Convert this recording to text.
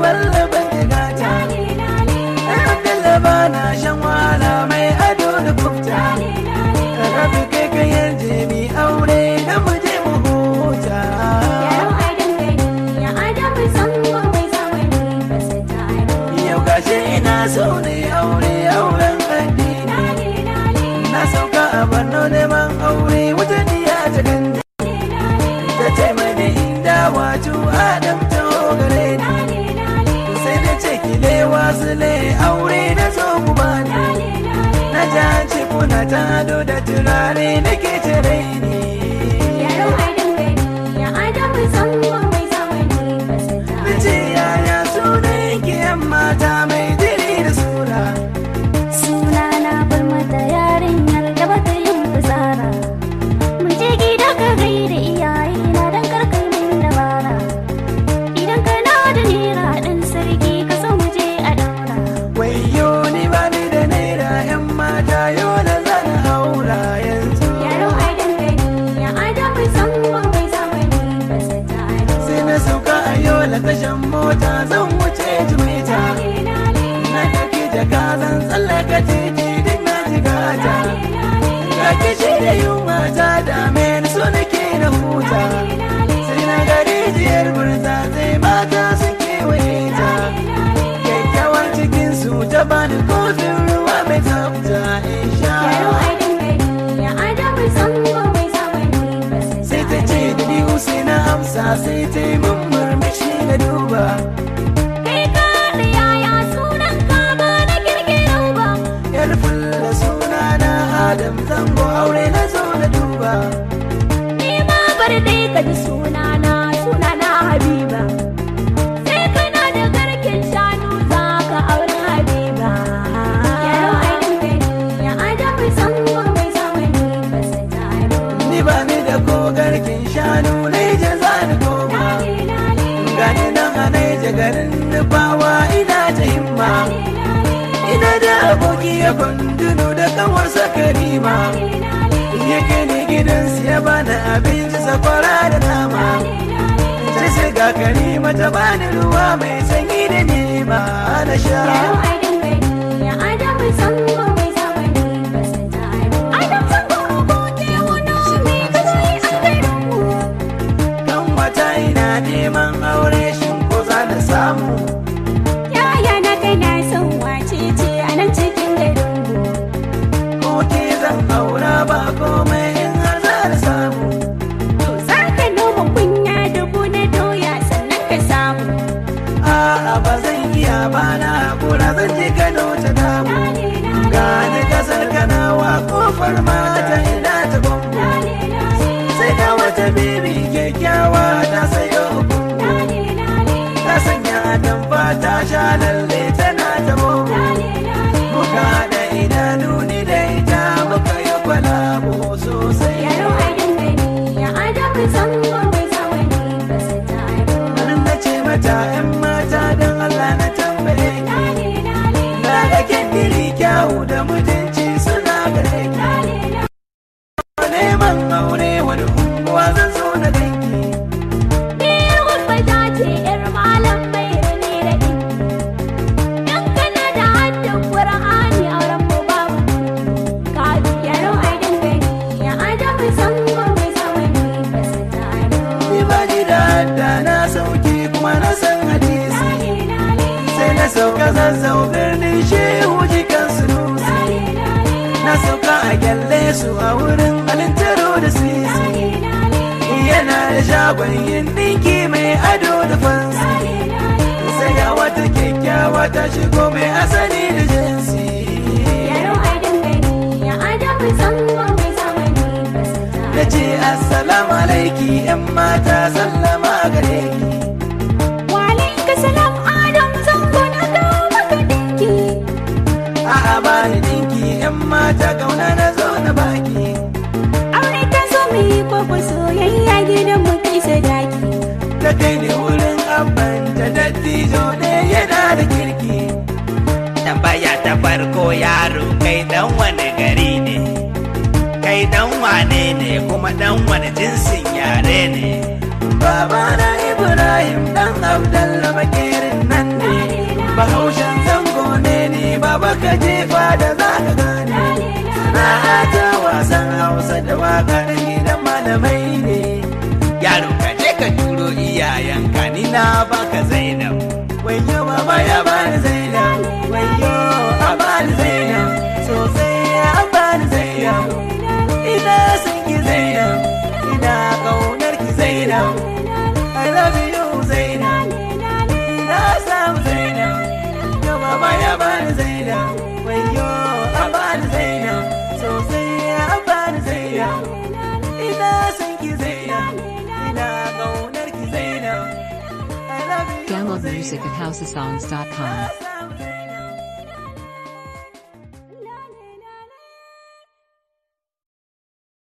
balla ban jigata Abdullah ba na shan wahala mai ado da kufta Rabi kai ka yarje mi aure da mu je mu huta Yau gashi ina so ne aure auren addini Na sauka a Borno neman aure wata diya ta gani Ta ce mani inda wato Adam ta gare ni Sai da ce kile wasu le aure na so ku bani Na ji an ce kuna ta ado da turare nake tare ni Na ce yaya sunan ki yan mata mai jiri da sura Sunana bar mata yarinyar da bata yin fitsara Mun je gida ka gaida iyayena don karkai min dabara Idan kana da nera ɗan sarki ka so mu je a daura Wayo ni ba ni da naira yan mata yau da zan haura yanzu Yaro ai dangane ya adamu zango mai zamani ba su tare Sai na sauka a yau da tashan mota zan wuce jimita Na ɗauki jaka zan tsallaka titi duk na jigata Ga kishi da yunwa ta dame ni so nake na huta Sai na ga rijiyar burza sai mata sun kewaye ta Kyakkyawar cikin su ta bani kofin ruwa mai tsafta in sha Yaro ai dangane ya adamu zango mai zamani ba su sai ta ce da ni sai na amsa sai ta yi mun murmushi na duba Kai ka da yaya sunan ka ba na kirkiro ba yar fulla suna na adam zango aure na zo na duba Ni ma bar dai ka ji sunana sunana Habiba Sai kana da garken shanu za ka aure Habiba Yaro ai dangane ya adamu zango mai zamani ba su tare ni ba ni da kogarkin shanu na yi jaza ni goma gani nan a na yi garin nufawa ina ta himma ina da aboki ya kundunu da kawarsa karima ya kai ni gidansu ya bani abinci sakwara da nama sai sai ga karima ta bani ruwa mai sanyi da nema na sha Yaro ai dangane ya adamu zango mai zamani ba su tare Adam zango aboki wani mai kasai a garinmu kan wata ina neman aure shin ko za na samu Yaya na kai na son wace ce a nan cikin garinmu ko ke zan aura ba komai in har za na samu To za ka noma kunya dubu na doya sannan ka samu. a'a ba zan iya ba na hakura zan je kano ta damu gani kasar kanawa kofar mata ina ta gwamgo sai ga wata bibi kyakkyawa ta sayo gungu ta sanya atamfa ta sha lalle tana ta bobo muka da idanu ni da ita muka yi kwalabo sosai Yaro a dangane ya adamu zango mai zamani ba su taro. Nan na ce mata ‘yan mata don Allah na tambaye ki Na ga kyandiri kyawu da mutunci suna gare ki Neman aure wani unguwa zan zo na danki Ni gurfata ce ‘yar malam mai rane da ɗinki. Dan kana da haddin Qur'ani auren mu babu. Ka yaro a dangane ya adamu zango mai zamani ba su taro. Ni ba ni da hadda na sauki kuma na san hadisi Sai na sauka zazzau birnin shehu jikan sunusi Na sauka a gyalle su a wurin alintaro da sisi Yana da shagon yin ɗinki mai ado da fansi sai ga wata kyakkyawa ta shigo mai asali da jinsi Yaro a dangane ya adamu zango mai zamani ba su taro. na ce assalamu alaiki yan mata sallama gare ki Walaika salam Adam zango na kawo maka dinki. a'a ba ni dinki yan mata kauna na zo na baki Aure ta zo mu yi kwakwa soyayya gidan mu kai sadaki. ta kai ni wurin abban ta dattijo ne yana da kirki tambaya ta farko yaro kai dan wani gari ne kai dan wane ne kuma dan wani jinsin yare ne babana ibrahim dan abdallah makerin nan ne maka jefa da za ka gane sana'a ta wasan hausa da wakar gidan malamai ne yaro ka je ka turo iyayenka ni na baka zainab wayo mama ya bani zainab wayo a bani zainab sosai a bani zainab ina son ki zainab ina kaunar ki zainab I love you zainab ina samu zainab yo mama ya bani zainab wayo a bani zainab sosai a bani zainab ina son ki zainab ina kaunar ki zainab I love you Download music zainab. at housesongs.com. Ina samu zainab.